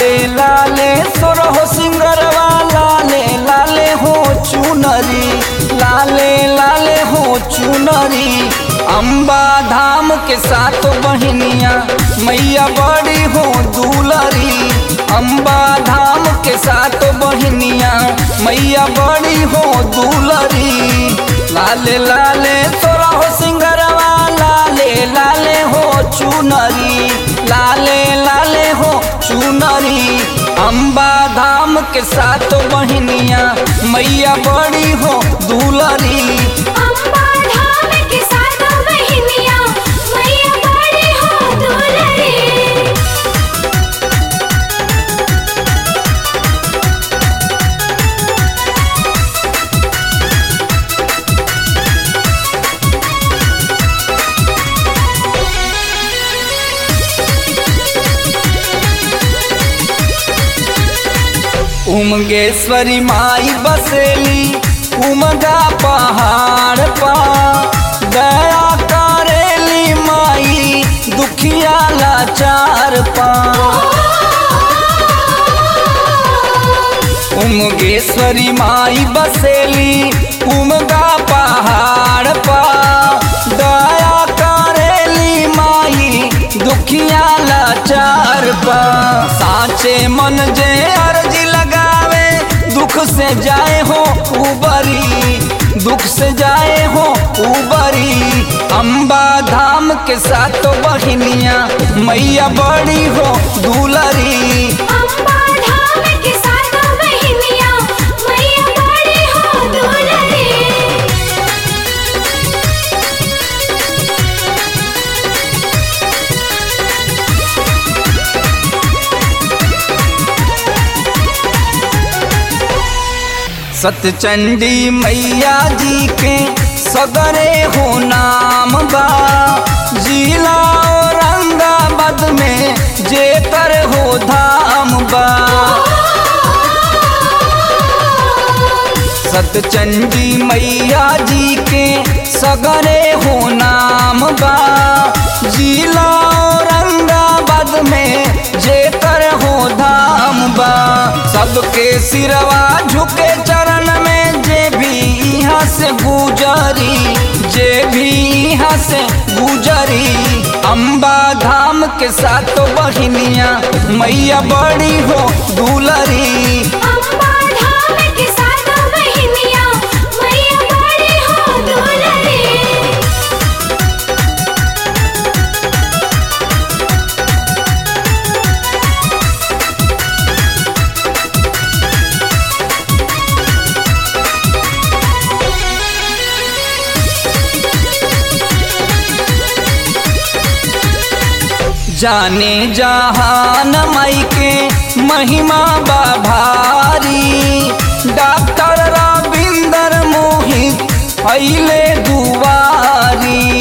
लाले लाले सोरहो सिंगरवा लाले लाले हो चुनरी लाले लाले हो चुनरी अम्बा धाम के साथ बहनिया मैया बड़ी हो दूलरी अम्बा धाम के साथ बहनिया मैया बड़ी हो दूलरी लाले लाले तोरा हो सिंगरवा लाले लाले हो चुनरी लाले लाले हो चुनरी अम्बा धाम के साथ बहनिया मैया बड़ी हो दूलरी अम्बा धाम के साथ बहनिया मैया बड़ी हो दुलरी उमगेश्वरी माई बसेली उमगा पहाड़ पा दया करेली माई दुखिया लाचार पा उमगेश्वरी माई बसेली उमगा पहाड़ पा दया करेली माई दुखिया लाचार पा साचे मन जे अर्जी लगावे दुख से जाए हो उबरी दुख से जाए हो उबरी अम्बा धाम के साथ बहनिया मैया बड़ी हो दूलरी अम्बा धाम के साथ बहनिया मैया बड़ी हो दुलरी सतचंडी मैया जी के सगरे हो नाम बा जिला औरंगाबाद में जेकर हो धाम बा सतचंडी मैया जी के सगरे हो नाम बा जिला औरंगाबाद में जेकर हो धाम बा सबके सिरवा झुके चरण में जे भी यहाँ से गुजरी जे भी यहाँ से गुजरी अम्बा धाम के साथ बहनिया मैया बड़ी हो दूलरी अम्बा धाम के साथ बहनिया मैया बड़ी हो दुलरी जाने जहान माई के महिमा बा भारी डॉक्टर रविंदर मोहित फैले दुआरी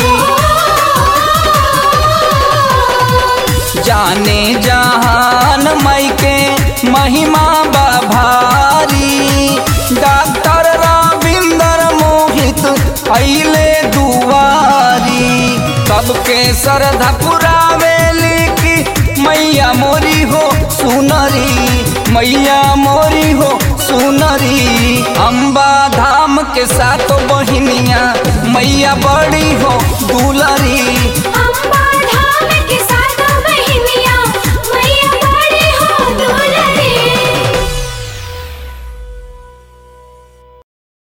जाने जहान माई के महिमा बा भारी डॉक्टर रविंदर मोहित फैले दुआरी सबके श्रद्धा पुरावे